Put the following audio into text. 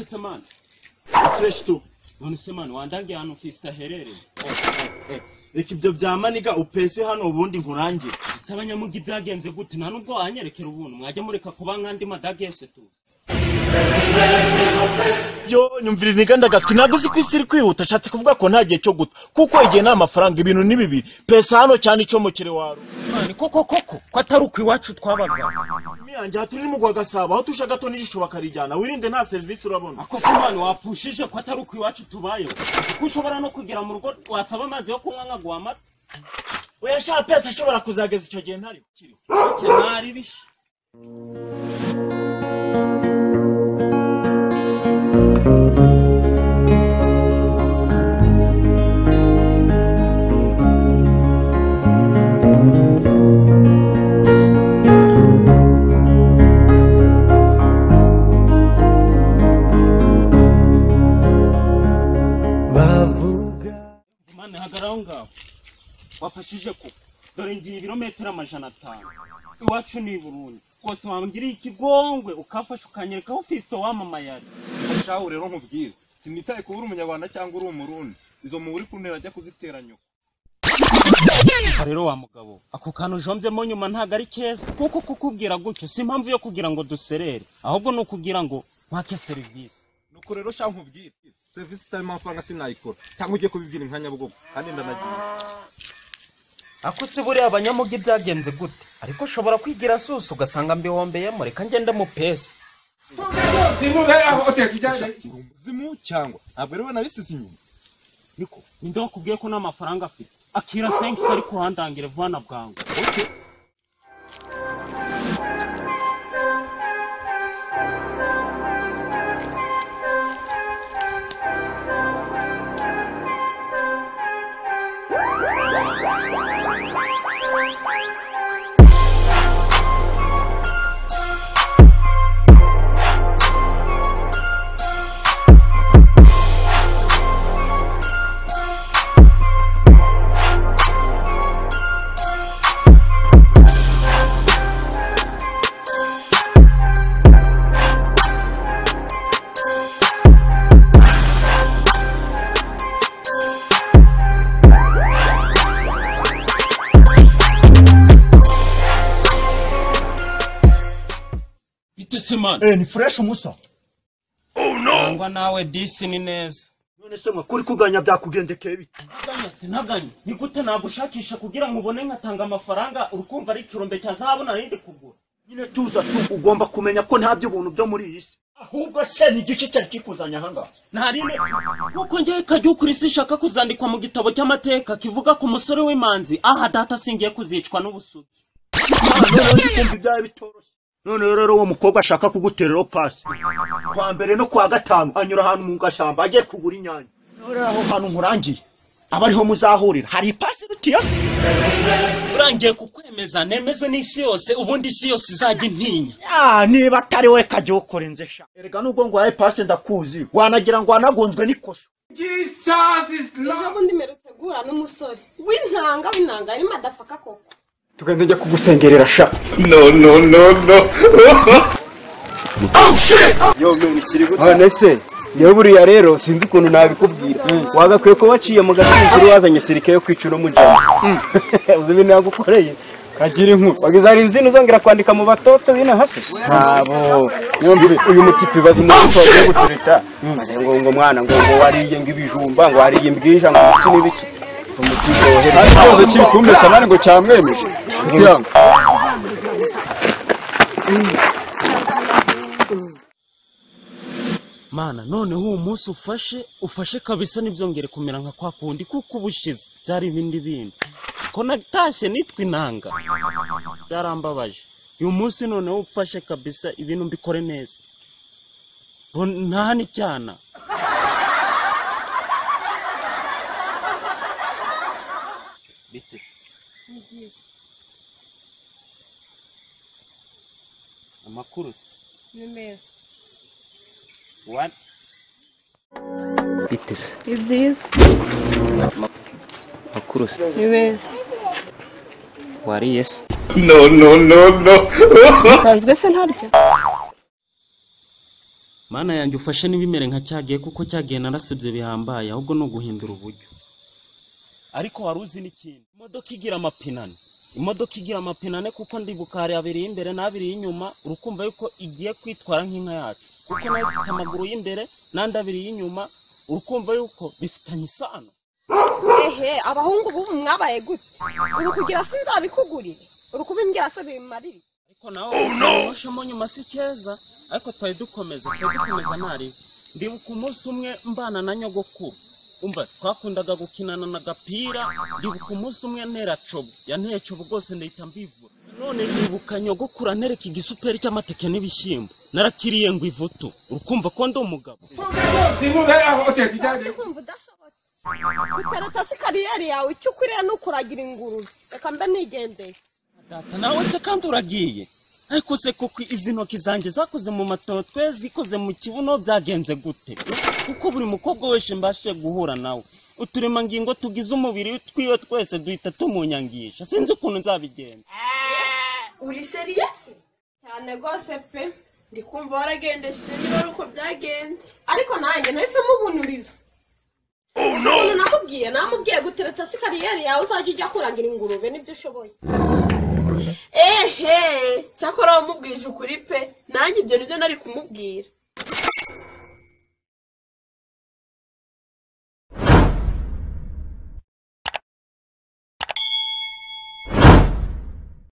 se mani fureshi tu none se mani wandangiye ahantu fisita aherereye reka ibyo bya maniga upese hano ubundi nkurangire ese abanyamugi byagenze gute nta nubwo wanyerekera ubuntu mwajya mureka kuba nk'andi madagese tu yo nyumvira iniganda gaswi ntabwo uzi ko isi iri kwihuta ashatse kuvuga ko nta gihe cyo guta kuko igihe ni amafaranga ibintu ni bibiri pesa hano cyane icomokere wawe mani koko koko ko atari uko iwacu twabaga imiyange aha turi ni mu kwa gasabo aho tusha gato n'igisho bakarijyana wirinde nta serivisi urabona ako se mani wapfushije ko atari uko iwacu tubayeho kuko ushobora no kugera mu rugo wasaba amazi yo kunywa nkaguha amata uyashaka pesa ashobora kuzageza icyo gihe ntari kiriho kenari bishi bavuga mani hagarara aho ngaho wafashije ko dore ngiye ibirometero amajana atanu iwacu ni i burundi rwose wangiriye ikigongwe ukafasha ukanyereka aho fisito wamamaye ari shahu rero nkubwire sinitaye kuba uri umunyarwanda cyangwa uri umurundi izo mu uri kuntera ajya kuzitera nyoko aha rero wa mugabo ako kantu ujombyemo nyuma ntabwo ari keza kuko kukubwira gutyo si impamvu yo kugira ngo duserere ahubwo ni ukugira ngo mpake serivisi nuko rero shahu nkubwire serivisi itarimo amafaranga sinayikora cyangwa ugiye kubibwira nka nyabugogo kandi ndanagiye ako se buriya abanyamugi byagenze gute ariko ushobora kwigira asusa ugasanga mbihombeyemo reka ngende mu pesi uri umuzimu cyangwa ntabwo rero nabisize inyuma niko ninde wakubwiye ko nta mafaranga afite akira senkisi ari kuhandangire vuba na bwangu bite se mani eh ni fresh umusa nangwa nawe disi ni neza none se mwakuri kuganya byakugendekeye bite naganya sinaganya ni gute nagushakisha kugira ngo ubone nkatanga amafaranga urikumva ari ikirombe cya zahabu narindi kugura nyine tuza tu ugomba kumenya ko nta by'ubuntu byo muri iyi si ahubwo se ni igice cyari kikuzanye aha ngaha ntarinde kuko ngewe kajya kuri si ishaka kuzandikwa mu gitabo cy'amateka kivuga ku musore w'imanzi aha data singiye kuzicwa n'ubusugi noneho ndi kumva ibyawe bitoroshye noneho rero uwo mukobwa ashaka kugutereraho pasi kwa mbere no kwa gatanu anyura ahantu mu gashyamba agiye kugura inyanya noneho rero aho hantu nkurangiye aba ariho muzahurira hari ipasi irutiye se urangiye kukwemeza nemeze n'isi yose ubundi isi yose izajya intinya ya niba atari we kajya ukorenze sha erega nubwo ngo wahaye pasi ndakuzi wanagira ngo wanagonzwe n'ikosa ejo bundi mperutse guhura n'umusore w'intanga w'intanga yari madafaka koko tugenda njya kugusengerera sha none se niba buriya rero sinzi ukuntu nabikubwira wagakwiye kuba waciye mu gasanzuru wazanye sirike yo kwica uno mujana uzi ibintu yagukoreye kagira inkuru wagize hari izindi uzongera kwandika mu batoto bino hasi ntabo yombi uyu mutipe bazi umuntu wagiye guturita ngo ngo mwana ngo ngo wariye ngo ibijumba ngo wariye imbwija ngo iki n'ibiki umutipe wohereza ikibazo kiri kumesa nani ngo cyamwemeje inshuti yangu mana noneho uwo munsi ufashe ufashe kabisa ntibyongere kumera nka kwa kundi kuko ubushize byari ibindi bindi siko natashye nitwa inanga byarambabaje uyu munsi noneho ufashe kabisa ibintu mbikore neza ngo nta n'icyana amakuru se ni meza wani ni byiza makuru se ni beza wariye se usanzwe se ntarya mana yanjye ufashe n'ibimere nka cyagiye kuko cyagiye narasibye bihambaye ahubwo ni uguhindura uburyo ariko wari uzi n'ikindi imodoka igira amapinane imodoka igira amapinane kuko ndibuka hari abiri y'imbere n'abiri y'inyuma urukumva yuko igiye kwitwara nk'inka yacu kuko nayo ifite amaguru y'imbere n'andi abiri y'inyuma urukumva yuko bifitanye isano ehe abahungu b'ubu mwabaye gute uri kugira se nzabikugurire uri kubimbwira se bimarire ariko nawe wamushemo nyuma si keza ariko twari dukomeza twari dukomeza ntariwe ndibuka umunsi umwe mbana na nyogokuru umva twakundaga gukinana na gapira ndibuka umunsi umwe ntera cobo yanteye cobo rwose ndahita mbivura none ndibuka nyogokuru antereka igisuperi cy'amateke n'ibishyimbo narakiriye ngo ivutu urukumva ko ndi umugabo Uri kumva udashobotse utarata se kariyeri yawe icyo ukwiriye ni ukuragira ingurube reka mbe nigendeye data nawe se kandi uragiye ariko se kuko izi ntoki zanjye zakoze mu matotwe zikoze mu kibuno byagenze gute kuko buri mukobwa wese mbashe guhura nawe uturemangingo tugize umubiri twiyo twese duhita tumunyangisha sinzi ukuntu nzabigenza uri seriyesi cyane rwose pe ndi kumva waragendesheje niba ari uko byagenze ariko nanjye nahise mubunuriza ukuntu nakubwiye namubwiye gutereta se kariyeri yawe uzajya ujya kuragira ingurube nibyo ushoboye ehe cyakora wamubwije ukuri pe nanjye ibyo nibyo nari kumubwira